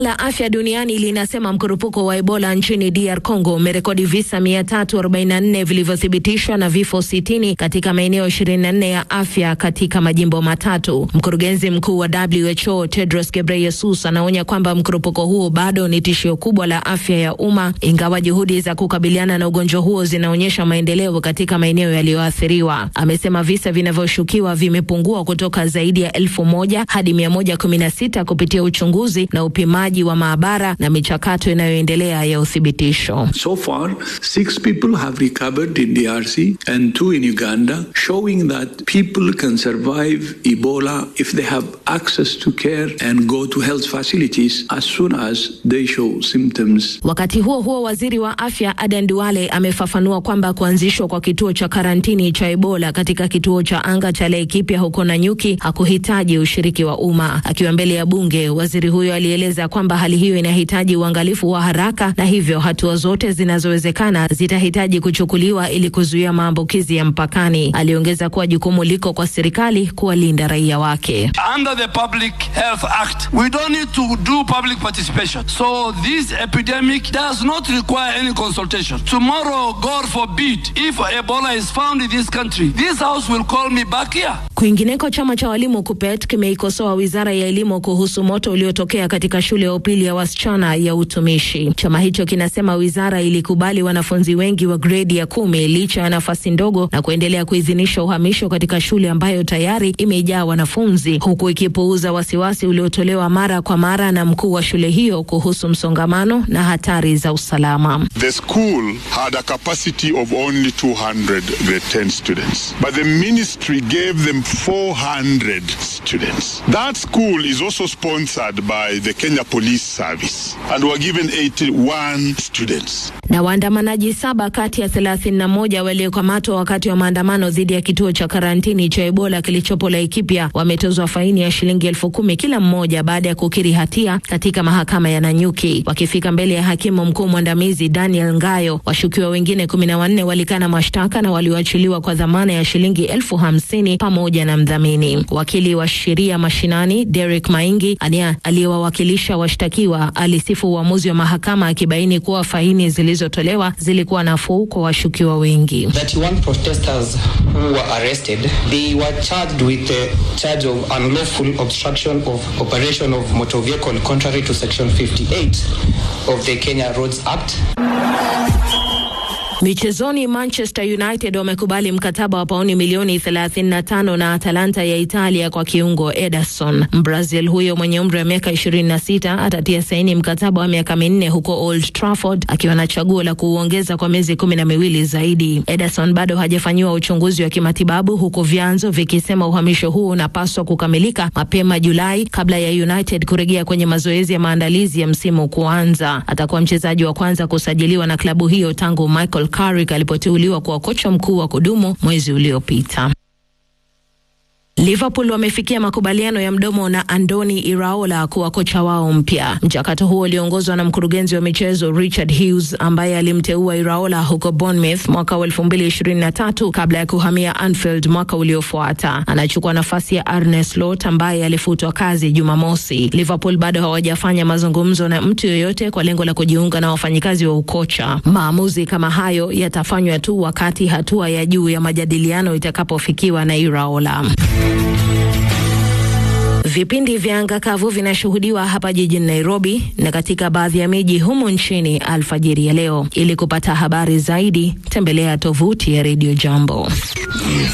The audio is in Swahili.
la afya duniani linasema mkurupuko wa Ebola nchini DR Congo umerekodi visa 344 vilivyothibitishwa na vifo 60 katika maeneo 24 ya afya katika majimbo matatu. Mkurugenzi mkuu wa WHO Tedros Ghebreyesus anaonya kwamba mkurupuko huo bado ni tishio kubwa la afya ya umma, ingawa juhudi za kukabiliana na ugonjwa huo zinaonyesha maendeleo katika maeneo yaliyoathiriwa. Amesema visa vinavyoshukiwa vimepungua kutoka zaidi ya elfu moja hadi 116 kupitia uchunguzi na upimaji wa maabara na michakato inayoendelea ya uthibitisho. So far, six people have recovered in DRC and two in Uganda, showing that people can survive Ebola if they have access to care and go to health facilities as soon as they show symptoms. Wakati huo huo, waziri wa afya Aden Duale amefafanua kwamba kuanzishwa kwa kituo cha karantini cha Ebola katika kituo cha anga cha Laikipia huko Nanyuki hakuhitaji ushiriki wa umma. Akiwa mbele ya bunge, waziri huyo alieleza kwamba hali hiyo inahitaji uangalifu wa haraka na hivyo hatua zote zinazowezekana zitahitaji kuchukuliwa ili kuzuia maambukizi ya mpakani. Aliongeza kuwa jukumu liko kwa serikali kuwalinda raia wake. Under the Public Health Act, we don't need to do public participation. So this epidemic does not require any consultation. Tomorrow, God forbid, if Ebola is found in this country, this house will call me back here. Kwingineko, chama cha walimu KUPPET kimeikosoa wizara ya elimu kuhusu moto uliotokea katika shule ya upili ya wasichana ya utumishi. Chama hicho kinasema wizara ilikubali wanafunzi wengi wa gredi ya kumi licha ya nafasi ndogo na kuendelea kuidhinisha uhamisho katika shule ambayo tayari imejaa wanafunzi, huku ikipuuza wasiwasi uliotolewa mara kwa mara na mkuu wa shule hiyo kuhusu msongamano na hatari za usalama. The school had a capacity of only 200 grade 10 students, but the ministry gave them 400 students. That school is also sponsored by the Kenya Police Service and were given 81 students. Na waandamanaji saba kati ya 31 waliokamatwa wakati wa maandamano dhidi ya kituo cha karantini cha Ebola kilichopo Laikipia wametozwa faini ya shilingi elfu kumi kila mmoja baada ya kukiri hatia katika mahakama ya Nanyuki. Wakifika mbele ya hakimu mkuu mwandamizi Daniel Ngayo, washukiwa wengine kumi na wanne walikana mashtaka na walioachiliwa kwa dhamana ya shilingi elfu hamsini pamoja na mdhamini. Wakili wa sheria mashinani Derek Maingi aliyewawakilisha washtakiwa alisifu uamuzi wa mahakama akibaini kuwa faini zilizotolewa zilikuwa nafuu kwa washukiwa wengi. 31 protesters who were arrested, they were charged with the charge of unlawful obstruction of operation of motor vehicle contrary to section 58 of the Kenya Roads Act. Michezoni, Manchester United wamekubali mkataba wa pauni milioni 35 na Atalanta ya Italia kwa kiungo Ederson. Brazil huyo mwenye umri wa miaka 26 atatia saini mkataba wa miaka minne huko Old Trafford akiwa na chaguo la kuuongeza kwa miezi kumi na miwili zaidi. Ederson bado hajafanyiwa uchunguzi wa kimatibabu huku vyanzo vikisema uhamisho huu unapaswa kukamilika mapema Julai kabla ya United kurejea kwenye mazoezi ya maandalizi ya msimu kuanza. Atakuwa mchezaji wa kwanza kusajiliwa na klabu hiyo tangu Michael Carrick alipoteuliwa kuwa kocha mkuu wa kudumu mwezi uliopita. Liverpool wamefikia makubaliano ya mdomo na Andoni Iraola kuwa kocha wao mpya. Mchakato huo uliongozwa na mkurugenzi wa michezo Richard Hughes ambaye alimteua Iraola huko Bournemouth mwaka wa 2023 kabla ya kuhamia Anfield mwaka uliofuata. Anachukua nafasi ya Arne Slot ambaye alifutwa kazi Jumamosi. Liverpool bado hawajafanya mazungumzo na mtu yoyote kwa lengo la kujiunga na wafanyikazi wa ukocha. Maamuzi kama hayo yatafanywa tu wakati hatua ya juu ya majadiliano itakapofikiwa na Iraola. Vipindi vya anga kavu vinashuhudiwa hapa jijini Nairobi na katika baadhi ya miji humo nchini alfajiri ya leo. Ili kupata habari zaidi, tembelea tovuti ya Radio Jambo.